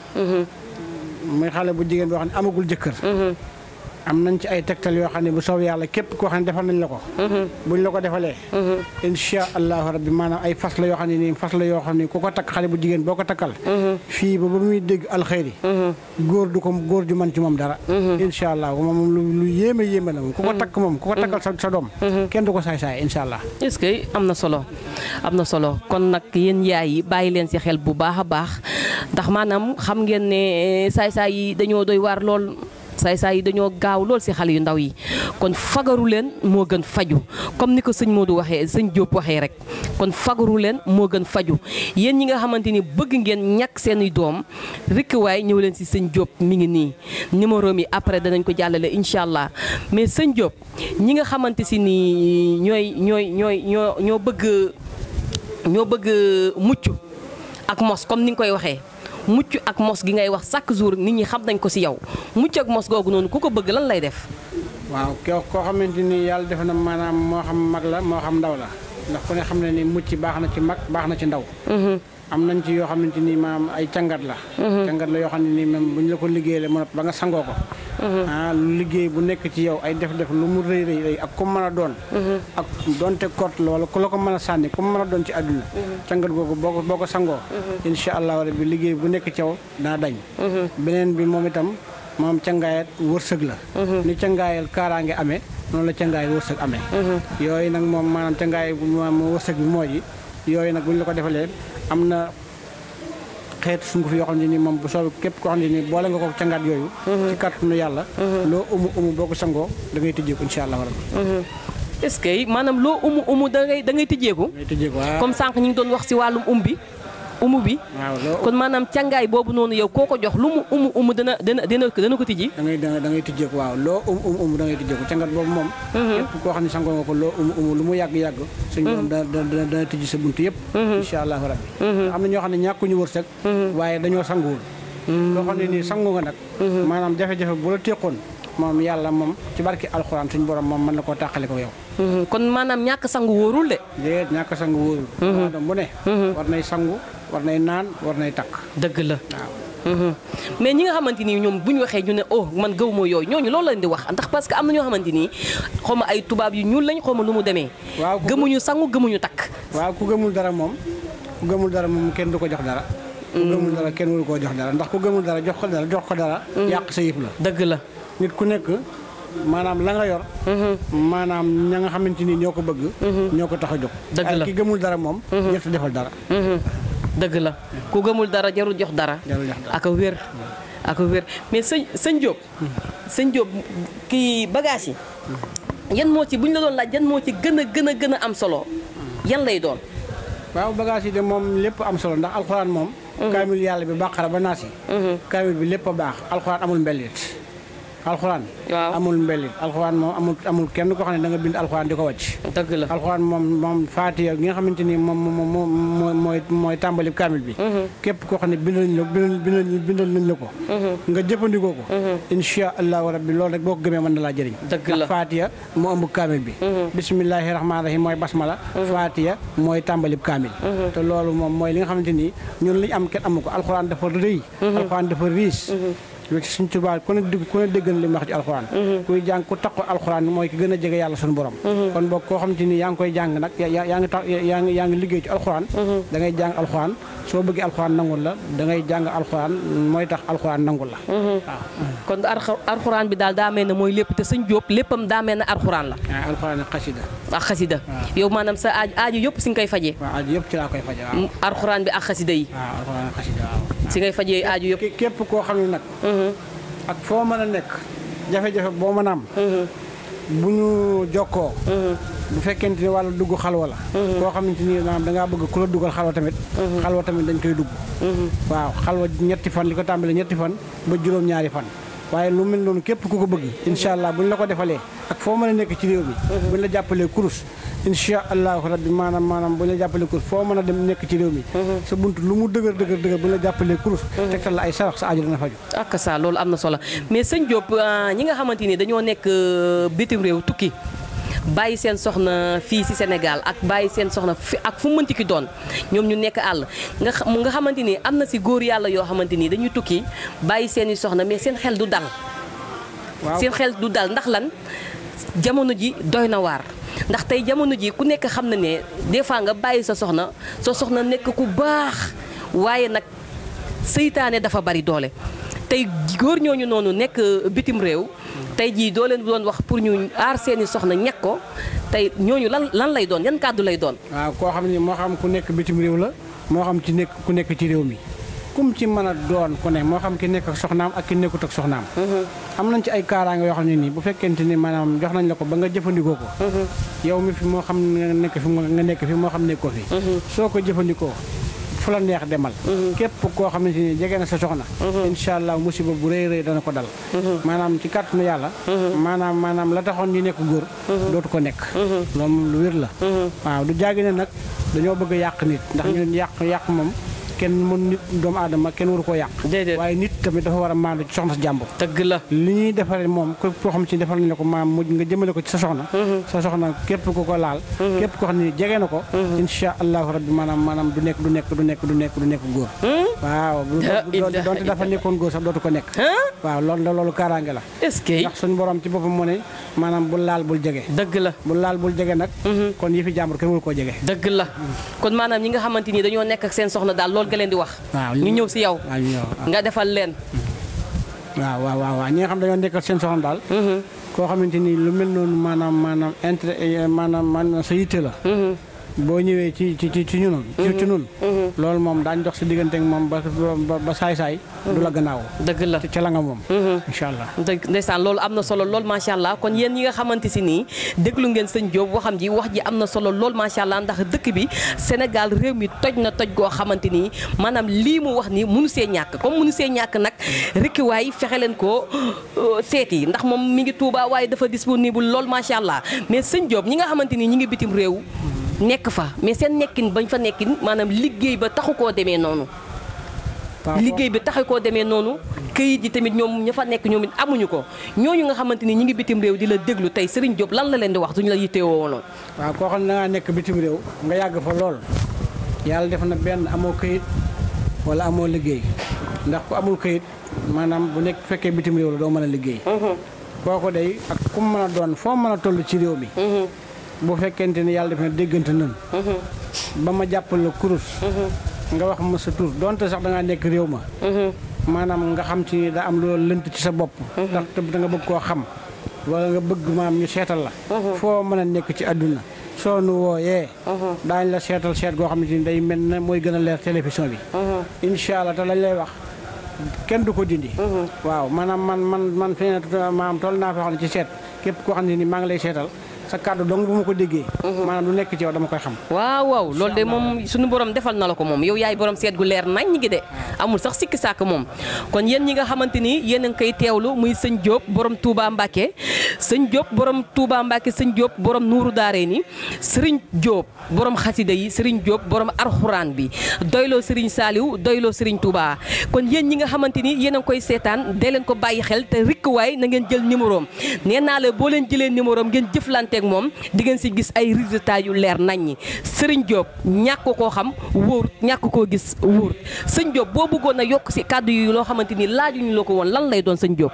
muy xale bu jigéen boo xam ne amagul jëkkër am nañ ci ay tegtal yoo xam ne bu soob yàlla képp koo xam ne defal nañ la ko buñ la ko defalee insha allahu rabbi maanaam ay fas la yoo xam ne nii fas la yoo xam ne ku ko takk xale bu jigéen boo ko takkal fii ba ba muy dégg alxeyri góor du ko góor ju man ci moom dara insha allah moom moom lu lu yéeme yéeme la moom ku ko takk moom ku ko takkal sa sa doom kenn du ko saay-saay insha allah est-ce que am na solo am na solo kon nag yéen yaay yi bàyyi leen ci xel bu baax a baax ndax maanaam xam ngeen ne saay-saay yi dañoo doy waar lool saay-saay yi dañoo gaaw lool ci xale yu ndaw yi kon fagaru leen moo gën faju comme ni ko sëñ Modou waxee sëñ Diop waxee rek kon fagaru leen moo gën faju yéen ñi nga xamante ni bëgg ngeen ñàkk seeni doom rikk waay ñëw leen ci sëñ Diop mi ngi nii numéro mi après danañ ko jàllale incha allah mais sëñ Diop ñi nga xamante si ni ñooy ñooy ñooy ñoo ñoo bëgg ñoo bëgg mucc ak mos comme ni nga koy waxee mucc ak mos gi ngay wax chaque jour nit ñi xam nañ ko ci yow mucc ak mos googu noonu ku ko bëgg lan lay def. waaw koo koo xamante ni yàlla def na maanaam moo xam mag la moo xam ndaw la ndax ku ne xam ne ni mucc baax na ci mag baax na ci ndaw am nañ ci yoo xamante ni maam ay cangat la cangat la yoo xam ne nii même bu ñu la ko liggéeyee mo ba nga sangoo ko ah lu liggéey bu nekk ci yow ay def-def lu mu rëy rëy rëy ak ku mën a doon ak donte kort la wala ku la ko mën a sànni ku mën a doon ci àdduna cangat googu boo ko boo ko sangoo insha allahu rabbi liggéey bu nekk ci yow daa dañ beneen bi moom itam moom cangaayat wërsëg la ni cangaayal kaaraange amee noonu la cangaayal wërsëg amee yooyu nag moom maanaam cangaay moom wërsëg bi moo ji yooyu nag bu ñu la ko defalee am na xeetu sunguf yoo xam ne nii moom bu soobee képp koo xam ne nii boole nga ko cangaat yooyu ci kàttanu yàlla loo umu umu boo ko sangoo da ngay tëjjeeku insha allah rabbi est-ce que maanaam loo umu umu da ngay da ngay tijjeeku da ngay tëjjeeku waaw comme sànq ñu ngi doon wax ci wàllum um bi umu bi waaw loo kon maanaam càngaay boobu noonu yow koo ko jox lu mu umu umu dana dana dana dana ko tijji da ngay da ngay da ngay tijjeeku waaw loo um um um da ngay tijjeeku cangat boobu moom képp koo xam ne sangoo nga ko loo umu umu lu mu yàgg-yàgg suñ borom dana dana dana tijji sa bunt yëpp insha allahu rabbi am na ñoo xam ne ñàkkuñu wërsëg waaye dañoo sanguwul loo xam ne nii sangu nga nag maanaam jafe-jafe bu la téqoon moom yàlla moom ci barki alxuraan suñ borom moom mën na koo tàqale ko yow kon maanaam ñàkk sangu wóorul de déet ñàkk sangu wóorul doomu aadama bu ne war nay sangu war nay naan war nay takk dëgg la waaw mais ñi nga xamante ni ñoom bu ñu waxee ñu ne oh man gëw ma yooyu ñooñu loolu lañ di wax ndax parce que am na ñoo xamante ni xaw ma ay tubaab yu ñuul lañ xaw ma lu mu demee. waaw ku gëmuñu sangu gëmuñu takk. waaw ku gëmul dara moom ku gëmul dara moom kenn du ko jox dara. ku gëmul dara kenn waru koo jox dara ndax ku gëmul dara jox ko dara jox ko dara. yàq sa yëf la. dëgg la. nit ku nekk maanaam la nga yor. maanaam ña nga xamante ni ñoo ko bëgg. ñoo ko tax a jóg. Dëgg la waaye ki gëmul dara moom. ñett defal dara. dëgg la ku gëmul dara jarul jox dara. jarul jox dara. ak a wér ak a wér mais sëñ sëñ Diop. sëñ Diop kii bagage yi. yan moo ci bu ñu la doon laaj yan moo ci gën a gën a gën a am solo yan lay doon. waaw bagage yi de moom lépp am solo ndax alxuraan moom. kaamil yàlla bi bàqara ba naas yi. kaamil bi lépp a baax alxuraan amul mbellit. alxuraan. waaw amul mbellit alxuraan moom amul amul kenn koo xam ne da nga bind alxuraan di ko wàcc. dëgg la. alxuraan moom moom faatiya gi nga xamante ni moom moom moom mooy mooy tàmbali kaamil bi. képp koo xam ne bindal nañ la bindal bindal nañ la ko. nga jëfandikoo ko. incha allahu rabbi loolu rek boo ko gëmee mën na laa jëriñ. Dëgg la. ndax faatiya moo ëmb kaamil bi. bismillahi rahmaani rahim mooy basmala. faatiya mooy tàmbali kaamil. te loolu moom mooy li nga xamante ni ñun li ñu am kenn amu ko alxuraan dafa rëy. alxuraan dafa riis. loolu ci suñ tubaab ku ne dégg ku ne dégg na li mu wax ci alxuraan kuy jàng ku taqo alxuraan mooy ki gën a jege yàlla suñu borom kon boog koo xam te ni yaa ngi koy jàng nag yaa yaa ngi tax yaa ngi yaa ngi liggéey ci alxuraan da ngay jàng alxuraan soo bëggee alxuraan nangul la da ngay jàng alxuraan mooy tax alxuraan nangul la waaw kon arxa- arxuraan bi daal daa mel ne mooy lépp te sëñ Diop léppam daa mel ne arxuraan la waaw alxuraan ak xasida ak xasida yow maanaam sa aaju aaju yëpp si nga koy fajee waaw aju yëpp ci laa koy faje waaw arxuraan bi ak xasida yi waaw alxuraan ak xasida waaw si ngay fajee aaju yëpp Ké- képp koo xam ne nag ak foo mën a nekk jafe-jafe boo mën a am bu ñu jokkoo bu fekkente ni wàllu dugg xalwa la koo xamante ni maanaam dangaa bëgg ku la dugal xalwa tamit xalwa tamit dañ koy dugg waaw xalwa ñetti fan li ko tàmbalee ñetti fan ba juróom-ñaari fan waaye lu mel noonu képp ku ko bëgg incha allah buñ la ko defalee ak foo mën a nekk ci réew mi buñ la jàppalee kurus incha allahu rabbi maanaam maanaam buñ la jàppalee kurus foo mën a dem nekk ci réew mi sa bunt lu mu dëgër dëgër dëgër buñ la jàppalee kurus tegtal la ay sarax sa aju dana faju ak ça loolu am na solo mais sëñ Diop ah, ñi nga xamante ni dañoo nekk euh, bitim réew tukki bàyyi seen soxna fii ci Sénégal ak bàyyi seen soxna fi ak fu mënti ki doon ñoom ñu nekk àll nga xam nga xamante ni am na ci góor yàlla yoo xamante ni dañuy tukki bàyyi seeni soxna mais seen xel du dal. waaw seen xel du dal ndax lan jamono ji doy na waar ndax tey jamono ji ku nekk xam na ne des fois nga bàyyi sa soxna sa soxna nekk ku baax waaye nag seytaane dafa bari doole tey góor ñooñu noonu nekk bitim réew tey jii doo leen doon wax pour ñu aar seeni soxna ñekk ko tey ñooñu lan lan lay doon yan kàddu lay doon waaw koo xam ne moo xam ku nekk bitim réew la moo xam ci nekk ku nekk ci réew mi kum ci mën a doon ku ne moo xam ki nekk ak soxnaam ak ki nekkut ak soxnaam am nañ ci ay kaaraange yoo xam ne nii bu fekkente ni maanaam jox nañ la ko ba nga jëfandikoo ko yow mi fi moo xam nga nekk fi nga nekk fi moo xam nekkoo fi soo ko jëfandikoo fu la neex demal képp koo xamante ni jege na sa soxna incha allah musiba bu rëy rëy dana ko dal maanaam ci kàttanu yàlla maanaam maanaam la taxoon ñu nekk góor dootu ko nekk loolu moom lu wér la waaw du jaagi ne nag dañoo bëgg a yàq nit ndax ñun yàq yàq moom kenn mën nit doomu aadama kenn waru koo yàq déedéet waaye nit tamit dafa war a maandu ci soxna si jàmbur dëgg la li ñuy defaree moom képp koo xam ci defal nañ la ko maam mujj nga jëmale ko ci sa soxna sa soxna képp ku ko laal képp koo xam ne jege na ko insha allahu rabbi maanaam maanaam du nekk du nekk du nekk du nekk du nekk góor waaw bu- La bu- ilaha donte dafa nekkoon góor sax dootu ko nekk waaw loolu la loolu kaaraange la est-ce que ndax suñu borom ci boppam mu ne maanaam bul laal bul jege dëgg la bul laal bul jege nag kon yi fi jàmbur kenn waru koo jege dëgg la kon maanaam ñi nga xamante ni dañoo nekk ak seen soxna daal loolu nga leen di wax waaw ñu ñëw si yow waaw ñu ñëw waaw. nga defal leen waaw waaw waaw waaw ñi nga xam dañoo nekkal seen soxna daal koo xamante ni lu mel noonu maanaam maanaam intérêt maanaam maanaam sa yitte la boo ñëwee ci ci ci ci ñun ci ci ñun loolu moom daañ dox si diggante ak moom ba ba ba saay-saay du la gannaaw dëgg la ca la nga moom incha allah dëgg ndeysaan loolu am na solo lool macha allah kon yéen ñi nga xamante si nii déglu ngeen sëñ Diop waxam ji wax ji am na solo lool macha allah ndax dëkk bi Sénégal réew mi toj na toj goo xamante ni maanaam lii mu wax ni munu see ñàkk comme munu see ñàkk nag rekki waay fexe leen ko seeti ndax moom mi ngi Touba waaye dafa disponible lool macha allah mais sëñ Diop ñi nga xamante ni ñi ngi bitim réew nekk fa mais seen nekkin bañ fa nekkin maanaam liggéey ba taxu koo demee noonu waaw liggéey bi taxu koo demee noonu këyit yi tamit ñoom ña fa nekk ñoom it amuñu ko ñooñu nga xamante ni ñi ngi bitim réew di la déglu tey Serigne Diop lan la leen di wax duñu la yittewoo woon waaw koo xam ne da ngaa nekk bitim réew nga yàgg fa lool yàlla def na benn amoo këyit wala amoo liggéey ndax ku amul kayit maanaam bu nekk fekkee bitim réew la doo mën a liggéey kooku day ak ku mu mën a doon foo mën a toll ci réew mi bu fekkente ni yàlla def na déggante nan ba ma jàppal la kurus nga wax ma sa tur donte sax da ngaa nekk réew ma maanaam nga xam ci ni da am loolu lënt ci sa bopp ndax te da nga bëgg koo xam wala nga bëgg maam ñu seetal la foo mën a nekk ci àdduna soo nu wooyee daañ la seetal seet goo xamante ni day mel ne mooy gën a leer télévision bi incha allah te lañ lay wax kenn du ko dindi waaw maanaam man man man fi ne maanaam toll naa foo xam ne ci seet képp koo xam ne ni maa ngi lay seetal sa kàddu dong bu ma ko déggee maanaam lu nekk ci yow dama koy xam waaw waaw loolu de moom suñu borom defal na la ko moom yow yaay borom seet gu leer nañ ñi ngi de amul sax sikki sàkk moom kon yéen ñi nga xamante ni yéen a ngi koy teewlu muy sëñ Diop borom Touba Mbacke sëñ Diop borom Touba Mbacke sëñ Diop borom Nuuru Daare ni Serigne Diop borom xasida yi Serigne Diop borom arxuraan bi doyloo Serigne Saliou doyloo Serigne Touba kon yéen ñi nga xamante ni yéen a ngi koy seetaan dee leen ko bàyyi xel te rikk waay na ngeen jël numéro am nee naa la boo leen jëlee numéro am ngeen jëflante ak moom di ngeen si gis ay résultats yu leer nañ ñi Serigne Diop ñàkk koo xam wóor ñàkk koo gis wóor sëñ Diop boo bëggoon a yokk si kàddu yi loo xamante ni laajuñu la ko woon lan lay doon sëñ Diop.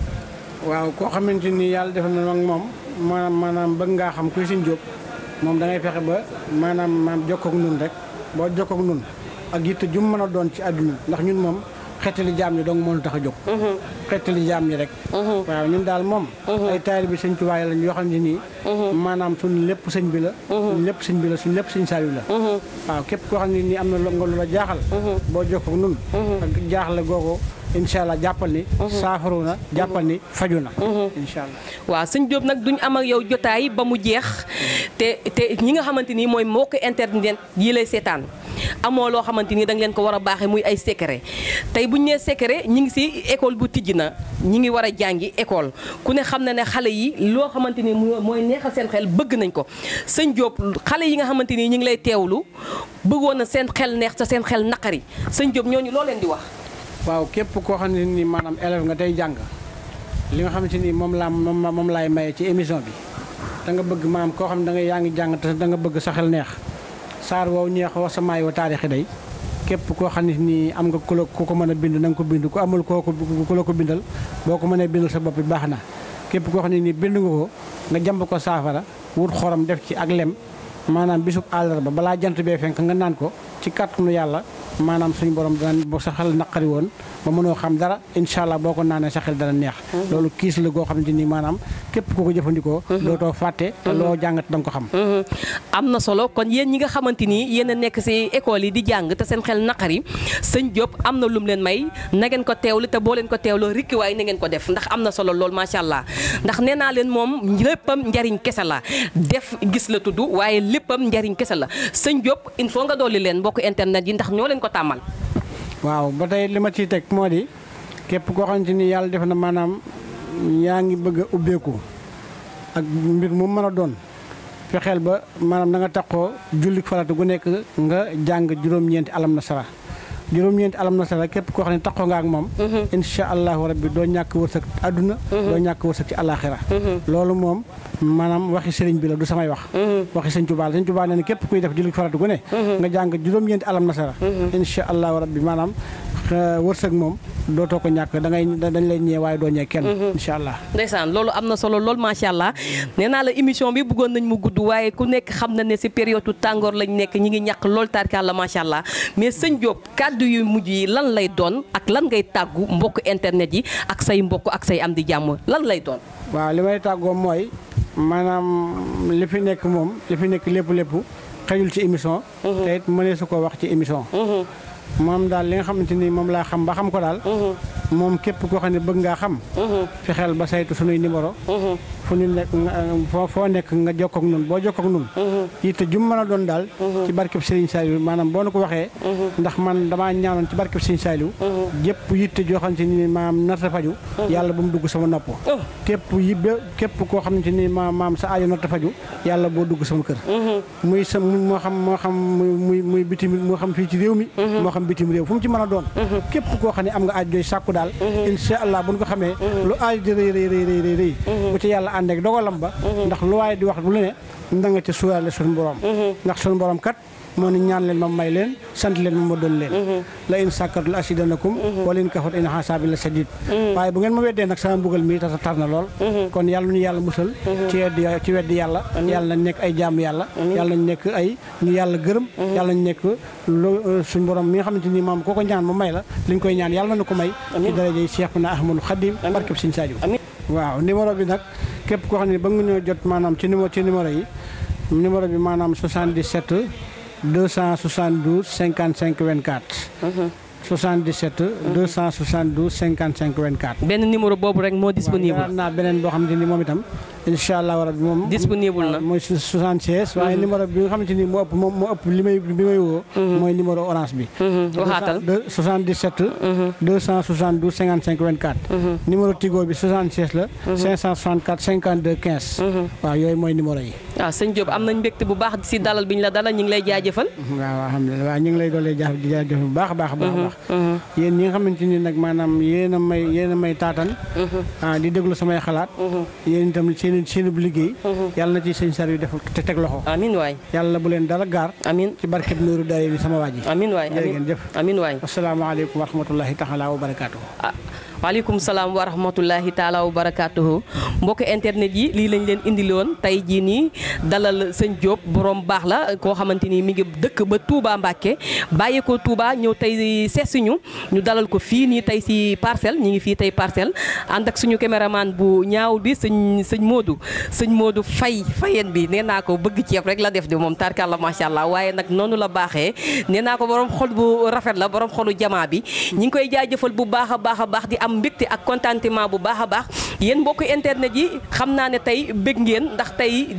waaw koo xamante ni yàlla def na nag moom maanaam maanaam bëgg ngaa xam kuy sëñ Diop moom da ngay fexe ba maanaam maam jokkoog nun rek boo jokkoog nun ak yitte ju mu mën a doon ci àdduna ndax ñun moom xettali jaam ñi dong moo ñu tax a jóg. xettali jaam ñi rek. waaw ñun daal moom. ay taalibe bi sëñ Tuubaa lañ yoo xam ne nii. maanaam suñ lépp sëñ bi la. suñ lépp sëñ bi la suñ lépp sëñ Saaliw la. waaw képp koo xam ne nii am na nga lu la jaaxal. boo jokkoog nun ak jaaxle googu incha allah jàppal ni. saafaru na jàppal ni faju na. incha allah. waaw sëñ Diop nag duñ am ak yow jotaay ba mu jeex te te ñi nga xamante ni mooy mbokk internet yi lay seetaan amoo loo xamante ni da nga leen ko war a baaxee muy ay secret tey bu ñu nee secret ñi ngi si école bu tijji na ñi ngi war a jàngi école ku ne xam na ne xale yi loo xamante ni mooy neexal seen xel bëgg nañ ko sëñ Diop xale yi nga xamante ni ñi ngi lay teewlu bëggoon na seen xel neex te seen xel naqari sëñ Diop ñooñu loo leen di wax. waaw képp koo xam ne ni maanaam élève nga tey jàng li nga xamante ni moom laa moom moom laay maye ci émission bi da nga bëgg maanaam koo xam ne da nga yaa ngi jàng te da nga bëgg sa xel neex saar woowu ñeex wax sa maay wa taarixi day képp koo xam ne nii am nga ku la ku ko mën a bind na nga ko bind ku amul koo ko ku la ko bindal boo ko mënee bindal sa bopp bi baax na képp koo xam ne nii bind nga ko nga jàmb ko saafara wut xorom def ci ak lem maanaam bisub àllarba balaa jant bee fenk nga naan ko ci kàttanu yàlla maanaam suñu borom dana boo sa xel naqari woon ba mënoo xam dara incha allah boo ko naanee sa xel dana neex loolu kiis la goo xamante ni maanaam képp ku ko jëfandikoo dootoo fàtte te loo jàngat da nga ko xam am na solo kon yéen ñi nga xamante ni yéen a nekk si école yi di jàng te seen xel naqari sëñ Diop am na lum leen may na ngeen ko teewlu te boo leen ko teewloo rikkiwaay na ngeen ko def ndax am na solo lool macha allah ndax nee naa leen moom léppam njariñ kese la def gis la tudd waaye léppam njariñ kese la sëñ Diop il faut nga dolli leen mbokk internet yi ndax ñoo leen ko tàmmal. waaw ba tey li ma ciy teg moo di képp koo xamante ni yàlla def na maanaam yaa ngi bëgg a ubbeeku ak mbir mu mën a doon fexeel ba maanaam da nga taxoo julli farata gu nekk nga jàng juróom-ñeenti alam na sara juróom-ñeenti alam na sara képp koo xam ne taxoo nga ak moom insha allahu rabbi doo ñàkk wërsëg àdduna doo ñàkk wërsëg ci alaxira loolu moom maanaam waxi sëriñ bi la du samay wax waxi sëñ Tuubaa la sëñ Tuubaa nee na képp kuy def julli farata gu ne nga jàng juróom-ñeenti alam na sara insha allahu rabbi maanaam wërsëg moom dootoo ko ñàkk da ngay dañ lay ñee waaye doo ñee kenn incha allah ndeysaan loolu am na solo lool macha allah nee naa la émission bi bëggoon nañ mu gudd waaye ku nekk xam na ne si période tàngoor lañ nekk ñi ngi ñàkk lool tarkalla macha allah mais sëñ Diop kàddu yu mujj yi lan lay doon ak lan ngay tàggu mbokk internet yi ak say mbokk ak say am di jàmm lan lay doon waaw li may tàggoo mooy maanaam li fi nekk moom li fi nekk lépp lépp xëyul ci émission te it mënee su ko wax ci émission moom daal li nga xamante ni moom laa xam ba xam ko daal moom képp koo xam ne bëgg ngaa xam fexeel ba saytu sunuy numéro fu ñu nekk foo foo nekk nga jokkook nun boo jokkook nun yitte jum mën a doon daal ci barkeb Serigne Saliou maanaam boo nu ko waxee ndax man damaa ñaanoon ci barkeb Serigne Saliou jëpp yitte joo xamante ni maam narta faju yàlla bu mu dugg sama nopp képp yibbe képp koo xamante ni ma maam sa aajo narta faju yàlla boo dugg sama kër muy sa moo xam moo xam muy muy bitim moo xam fii ci réew mi moo xam bitim réew fu mu ci mën a doon képp koo xam ne am nga aaj jooy sàkku daal insha allah bu ñu ko xamee lu aaj di rëy rëy rëy rëy rëy bu ci yàlla ànd ak dogalam ba ndax lu waaye di wax lu ne na nga ci suuraale suñu borom ndax suñu borom kat moo ni ñaan leen ma may leen sant leen ma ma doon leen la in sàkkartu la asidanakum wala in kafat in xasaabi la sadid waaye bu ngeen ma weddee nag sama mbugal mi tasa tar na lool kon yàlla ñu yàlla musal ci weddi ci weddi yàlla yàlla nañ nekk ay jaamu yàlla yàlla nañ nekk ay ñu yàlla gërëm yàlla nañ nekk lu suñu borom mi nga xamante ni moom koo ko ñaan ma may la li ñu koy ñaan yàlla na ko may ci darajey Seexuna Ahmadu Xadim barkeb Sëñ Sadio waaw numéro bi nag képp koo xam ne ba nga ñoo jot maanaam ci numéro ci numéro yi numéro bi maanaam 77 272 55 24. 77 272 55 24. benn numéro boobu rek moo disponible. waaw naa beneen boo xamante ni moom itam incha allah rabi moom. disponible na mooy 76. waaye numéro bi nga xamante ni moo ëpp moom moo ëpp li may bi may woo. mooy numéro orange bi. waxaatal 77. 272 55 24. numéro Tigo bi 76 la. 564 52 15. waaw yooyu mooy numéro yi. waaw sëñ Diop am nañ mbégte bu baax si dalal bi ñu la dalal ñu ngi lay jaajëfal. waaw alhamdulilah waaw ñu ngi lay doolee jaajëfal bu baax a baax a baax. yéen ñi nga xamante ni nag maanaam yéen a may yéen a may taatan. ah di déglu samay xalaat. yéen itam seen seen bu liggéey. yàlla na ci sëñ sar yu def te teg loxo. amiin waay. yàlla bu leen dara gaar. amiin ci barkeb Nuuru Daari ni sama waa ji. amiin waay jërë ngeen jëf. amiin waay. asalaamaaleykum wa rahmatullahi taala wa barakaatu. waaleykum salaam wa rahmatullahi taala wa barakaatuhu mbokk internet yi lii lañ leen indiloon tey jii nii dalal sëñ Diop borom baax la koo xamante ni mi ngi dëkk ba Touba Mbacke bàyyi ko Touba ñëw tey seesuñu ñu dalal ko fii nii tey si parcelle ñi ngi fii tey parcelle ànd ak suñu caméraman bu ñaaw bi sëñ sëñ Modou sëñ Modou fay fayen bi nee naa ko bëgg ceeb rek la def di moom tarkalla macha allah waaye nag noonu la baaxee nee naa ko borom xol bu rafet la borom xolu jamaa bi ñi ngi koy jaajëfal bu baax a baax a baax di am mbégte ak contentement bu baax a baax yéen mbokk internet yi xam naa ne tey bég ngeen ndax tey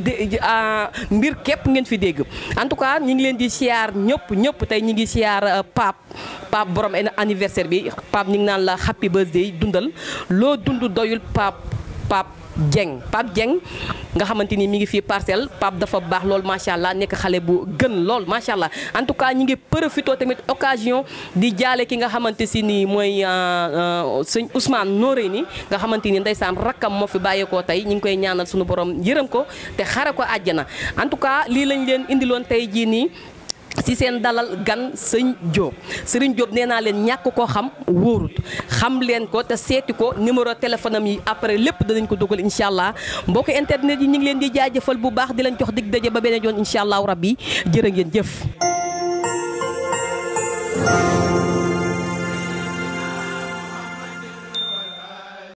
mbir képp ngeen fi dégg en tout cas ñi ngi leen di siyaar ñëpp ñëpp tey ñi ngi siyaar Pape Pape borom anniversaire bi Pape ñu ngi naan la happy birthday dundal loo dund doyul Pape Pape Dieng Pape Dieng nga xamante ni mi ngi fii parcelle Pape dafa baax lool macha allah nekk xale bu gën lool macha allah en tout cas ñi ngi profité tamit occasion di jaale ki nga xamante si ni mooy sëñ Ousmane Nooré ni nga xamante ni ndeysaan rakkam moo fi bàyyeekoo tey ñu ngi koy ñaanal suñu borom yërëm ko te xare ko àjjana en tout cas lii lañ leen indiloon tey jii nii. si seen dalal gan sëñ Diop sëriñ Diop nee naa leen ñàkk koo xam wóorut xam leen ko te seeti ko numéro téléphone am yi après lépp danañ ko dugal incha allah mbokk internet yi ñu ngi leen di jaajëfal bu baax di leen jox dig daje ba beneen yoon incha allah rabbi jërë ngeen jëf.